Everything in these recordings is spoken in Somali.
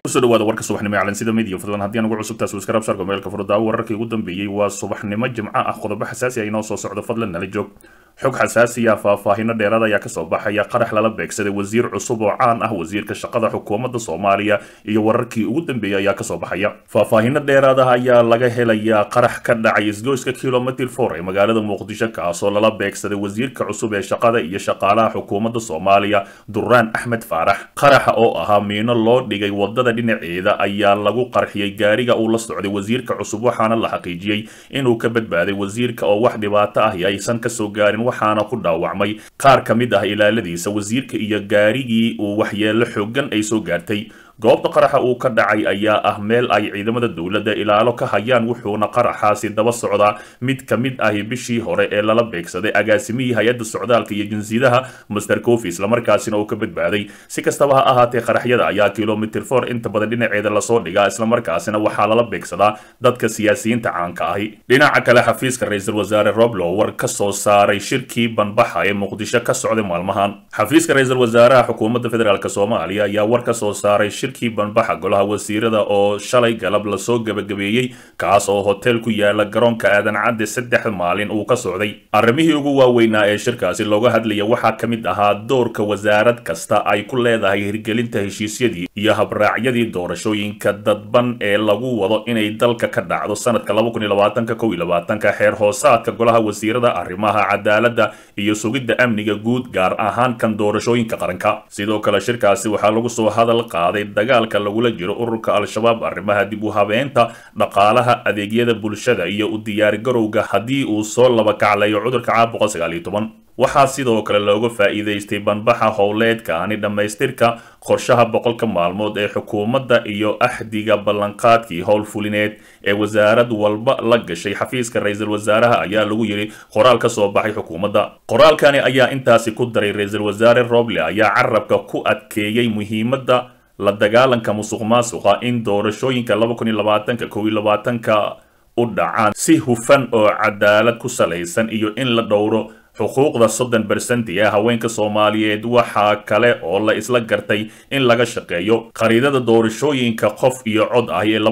kusoo dhawaada warka subaxnimo ee calansida media fadlan haddii aan ugu cusubtaas waskarab sargo meelka furdaawo wararkii ugu dambeeyey waa subaxnimo jimco ah qodobo xasaasi ah inoo soo socdo fadlan nala joog xog xasaasiya faahfaahino dheeraad ayaa kasoo baxaya qarax lala beegsaday wasiir cusub oo caan ah wasiirka shaqada xukuumadda soomaaliya iyo wararkii ugu dambeeyey ayaa kasoo baxaya faahfaahino dheeraad ah ayaa laga helayaa qarax ka dhacay isgoyska kilomitr for ee magaalada muqdisho kaasoo lala beegsaday wasiirka cusub ee shaqada iyo shaqaalaha xukuumadda soomaaliya duraan axmed faarax qaraxa oo ahaa miino loo dhigay wadada dhinaceeda ayaa lagu qarxiyey gaariga uu la socday wasiirka cusub waxaana la xaqiijiyey inuu ka badbaaday wasiirka oo wax dhibaato ahi aysan kasoo gaarin waxaana ku dhaawacmay qaar ka mid ah ilaaladiisa wasiirka iyo gaarigii uu waxyeelo xoogan ay soo gaartay goobta qaraxa uu ka dhacay ayaa ah meel ay ciidamada dowladda ilaalo ka hayaan wuxuuna qaraxaasi daba socdaa mid ka mid ahi bishii hore ee lala beegsaday agaasimihii hay-adda socdaalka iyo jinsiyadaha master cofi islamarkaasina uu ka badbaaday si kastaba ha ahaatee qaraxyada ayaa kilomitr for inta badan dhinaceeda lasoo dhigaa islamarkaasina waxaa lala beegsadaa dadka siyaasiyiinta caanka ahi dhinaca kale xafiiska ra-iisul wasaare roblo war ka soo saaray shirkii banbaxa ee muqdisho ka socday maalmahan xafiiska ra-iisul wasaaraha xukuumadda federaalk soomaaliya ayaa war ka soo saaray shirkii banbaxa golaha wasiirada oo shalay galab lasoo gebagabeeyey kaas oo hotel ku yaala garoonka aadan cadde saddex maalin uu ka socday arrimihii ugu waaweynaa ee shirkaasi looga hadlaya waxaa ka mid ahaa doorka wasaarad kasta ay ku leedahay hirgelinta heshiisyadii iyo habraacyadii doorashooyinka dadban ee lagu wado inay dalka ka dhacdo sanadka ka xeer hoosaadka golaha wasiirada arrimaha cadaaladda iyo sugidda amniga guud gaar ahaan kan doorashooyinka qaranka sidoo kale shirkaasi waxaa lagu soo hadal qaaday dagaalka lagula jiro ururka al-shabaab arrimaha dib u habeenta dhaqaalaha adeegyada bulshada iyo u diyaargarowga haddii uu soo laba kaclayo cudurka caabuqa sagaaliyo toban waxaa sidoo kale looga faa'iidaystay banbaxa howleedkaani dhammaystirka qorshaha boqolka maalmood ee xukuumadda iyo axdiga ballanqaadkii howlfulineed ee wasaarad walba la gashay xafiiska ra-iisul wasaaraha ayaa lagu yidhi qoraal ka soo baxay xukuumadda qoraalkani ayaa intaasi ku daray ra-iisul wasaare roble ayaa carabka ku adkeeyey muhiimadda la dagaalanka musuq maasuqa in doorashooyinka ka u dhacaan si hufan oo cadaalad ku salaysan iyo in la dhowro xuquuqda soddon bersenti ee haweenka soomaaliyeed waxaa kale oo la isla gartay in laga shaqeeyo khariidada doorashooyinka qof iyo cod ah ee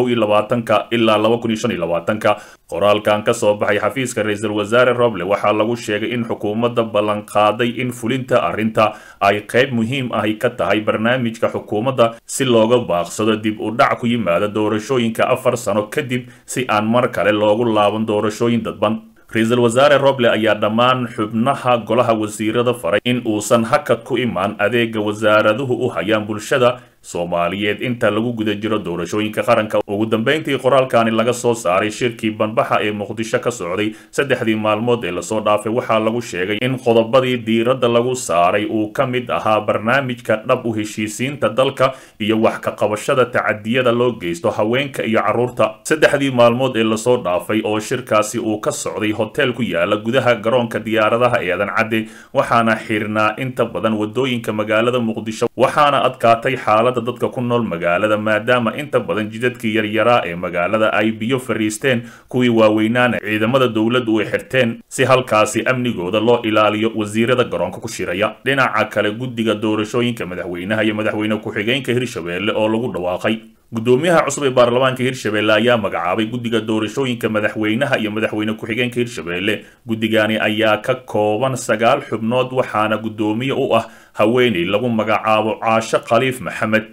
ilaa qoraalkan ka soo baxay xafiiska ra-iisul wasaare roble waxaa lagu sheegay in xukuumadda ballanqaaday in fulinta arrinta ay qayb muhiim ahi ka tahay barnaamijka xukuumadda si looga baaqsado dib u dhac ku yimaada doorashooyinka afar sano kadib si aan mar kale loogu laaban doorashooyin dadban ra-iisul wasaare roble ayaa dhammaan xubnaha golaha wasiirada faray in uusan hakad ku imaan adeega wasaaraduhu u hayaan bulshada soomaaliyeed inta lagu guda jiro doorashooyinka qaranka ugu dambeyntii qoraalkani laga soo saaray shirkii banbaxa ee muqdisho ka socday saddexdii maalmood ee lasoo dhaafay waxaa lagu sheegay in qodobadii diiradda lagu saaray uu ka mid ahaa barnaamijka dhab u heshiisiinta dalka iyo wax ka qabashada tacadiyada loo geysto haweenka iyo carruurta saddexdii maalmood ee lasoo dhaafay oo shirkaasi uu ka socday hotel ku yaala gudaha garoonka diyaaradaha ee adan cadde waxaana xirnaa inta badan wadooyinka magaalada muqdisho waxaana adkaatay xaalada dadka ku nool magaalada maadaama inta badan jidadkii yaryaraa ee magaalada ay biyo fariisteen kuwii waaweynaana ciidamada dowladdu ay xirteen si halkaasi amnigooda loo ilaaliyo wasiirada garoonka ku shiraya dhinaca kale guddiga doorashooyinka madaxweynaha iyo madaxweyne ku-xigeenka hirshabeelle oo lagu dhawaaqay gudoomiyaha cusub ee baarlamaanka hirshabeelle ayaa magacaabay guddiga doorashooyinka madaxweynaha iyo madaxweyne ku-xigeenka hirshabeelle guddigani ayaa ka kooban sagaal xubnood waxaana guddoomiye u ah haweeney lagu magacaabo caasho khaliif maxamed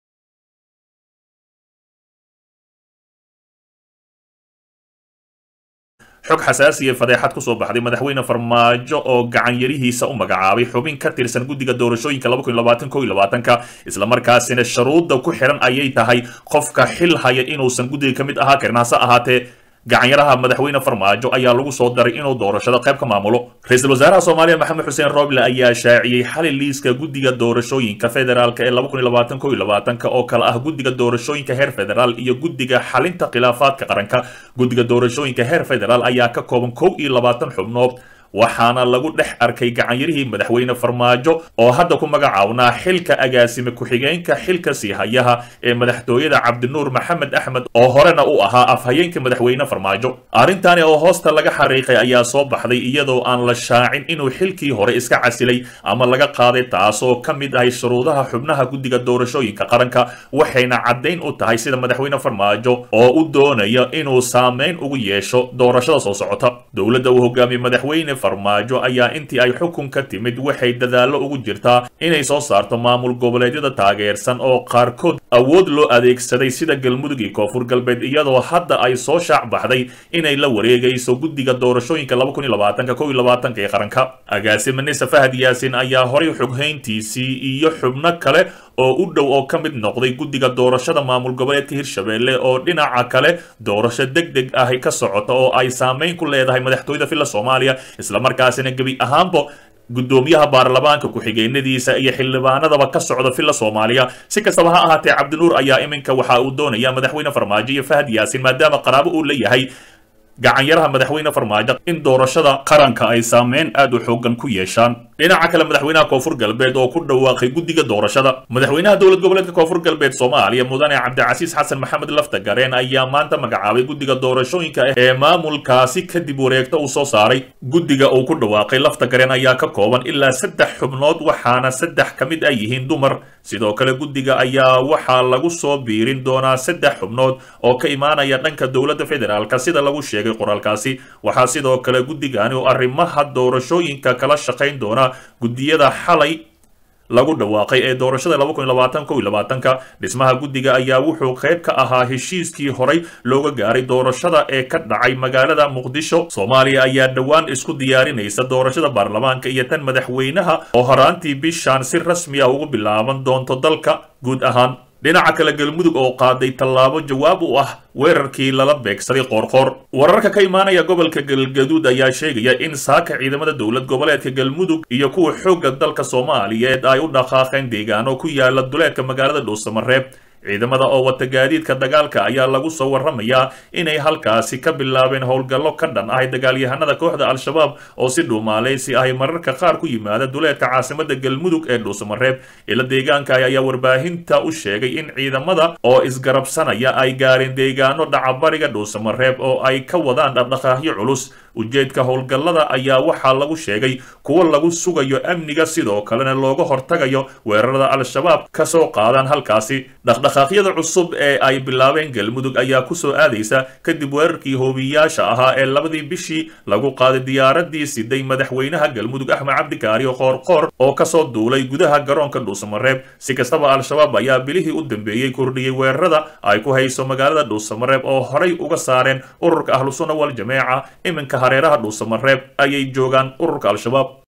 xog xasaasiya fadeexad kusoo baxday madaxweyne farmaajo oo gacanyarihiisa u magacaabay xubin ka tirsan guddiga doorashooyinka ka islamarkaasina sharuudda ku xiran ayay tahay qofka xil haya inuusan guddiga ka mid ahaa karin hase ahaatee gacanyaraha madaxweyne farmaajo ayaa lagu soo daray inuu doorashada qayb ka maamulo ra-iisul wasaaraha soomaaliya maxamed xuseen roble ayaa shaaciyey xali liiska guddiga doorashooyinka federaalk ee oo kale ah guddiga doorashooyinka heer federaal iyo guddiga xalinta khilaafaadka qaranka guddiga doorashooyinka heer federaal ayaa ka kooban kow iyo labaatan xubnood waxaana lagu dhex arkay gacanyarihii madaxweyne farmaajo oo hadda ku magacaabnaa xilka agaasime ku-xigeenka xilka siihayaha ee madaxtooyada cabdinuur maxamed axmed oo horena u ahaa afhayeenka madaxweyne farmaajo arrintani oo hoosta laga xariiqay ayaa soo baxday iyadoo aan la shaacin inuu xilkii hore iska casilay ama laga qaaday taasoo ka mid ahay shuruudaha xubnaha guddiga doorashooyinka qaranka waxayna caddayn u tahay sida madaxweyne farmaajo oo u doonaya inuu saameyn ugu yeesho doorashada soo socota dowladda uu hogaamiyey madaxweyne farmaajo ayaa intii ay xukunka timid waxay dadaallo ugu jirtaa inay soo saarto maamul goboleedyada taageersan oo qaarkood awood loo adeegsaday sida galmudug iyo koonfur galbeed iyadoo hadda ay soo shaac baxday inay la wareegayso guddiga doorashooyinka ee qaranka agaasime nise fahad yaasin ayaa horay xoghayntiisii iyo xubno kale oo u dhow oo ka mid noqday guddiga doorashada maamul goboleedka hirshabelle oo dhinaca kale doorasho deg deg ahi ka socota oo ay saameyn ku leedahay madaxtooyada filla soomaaliya islamarkaasina gebi ahaanba guddoomiyaha baarlamaanka ku-xigeenadiisa iyo xildhibaanadaba ka socda filla soomaaliya si kastaba ha ahaatee cabdinuur ayaa iminka waxa uu doonaya madaxweyne farmaajo iyo fahad yaasin maadaama qaraabo uu leeyahay gacanyaraha madaxweyne farmaajo in doorashada qaranka ay saameyn aad u xoogan ku yeeshaan dhinaca kale madaxweynaha koonfur galbeed oo ku dhawaaqay guddiga doorashada madaxweynaha dowlad goboleedka koonfur galbeed soomaaliya mudane cabdicasiis xasan maxamed lafta gareen ayaa maanta magacaabay guddiga doorashooyinka ee maamulkaasi kadib wareegta uu soo saaray guddiga uu ku dhawaaqay lafta gareen ayaa ka kooban ilaa saddex xubnood waxaana saddex ka mid ay yihiin dumar sidoo kale guddiga ayaa waxaa lagu soo biirin doonaa saddex xubnood oo ka imaanaya dhanka dowladda federaalka sida lagu sheegay qoraalkaasi waxaa sidoo kale guddigani oo arrimaha doorashooyinka kala shaqayn doona guddiyada xalay lagu dhawaaqay ee doorashada ka dhismaha guddiga ayaa wuxuu qayb ka ahaa heshiiskii horay looga gaaray doorashada ee ka dhacay magaalada muqdisho soomaaliya ayaa dhowaan isku diyaarinaysa doorashada baarlamaanka iyo tan madaxweynaha oo horaantii bishaan si rasmi ah ugu bilaaban doonto dalka guud ahaan dhinaca kale galmudug oo qaaday tallaabo jawaab u ah weerarkii lala beegsaday qoorqoor wararka ka imaanaya gobolka galgaduud ayaa sheegaya in saaka ciidamada dowlad goboleedka galmudug iyo kuwa xoogga dalka soomaaliyeed ay u dhaqaaqeen deegaano ku yaala duleedka magaalada dhuusamareeb ciidamada oo wata gaadiidka dagaalka ayaa lagu soo warramayaa inay halkaasi ka bilaabeen howlgallo ka dhan ahay dagaalyahanada kooxda al-shabaab oo si dhuumaaleysi ahy mararka qaar ku yimaada duleedka caasimada galmudug ee dhuusamareeb ila deegaanka ayaa warbaahinta u sheegay in ciidamada oo isgarabsanaya ay gaareen deegaano dhacabariga dhuusamareeb oo ay ka wadaan dhaqdhaqaaqyo culus ujeedka howlgallada ayaa waxaa lagu sheegay kuwo lagu sugayo amniga sidoo kalena looga hortagayo weerarada al-shabaab ka soo qaadaan halkaasi dhaqdhaqaaqyada cusub ee ay bilaabeen galmudug ayaa kusoo aadaysa kadib weerarkii hoobiyaasha ahaa ee labadii bishii lagu qaaday diyaaradii siday madaxweynaha galmudug axmed cabdikaariyo qoorqoor oo kasoo duulay gudaha garoonka dhuusamareeb si kastaba al-shabaab ayaa bilihii u dambeeyey kordhiyey weerarada ay ku hayso magaalada dhuusamareeb oo horay uga saareen ururka ahlusunna wal jameeca iminka hareeraha dhuusamareeb ayay joogaan ururka al-shabaab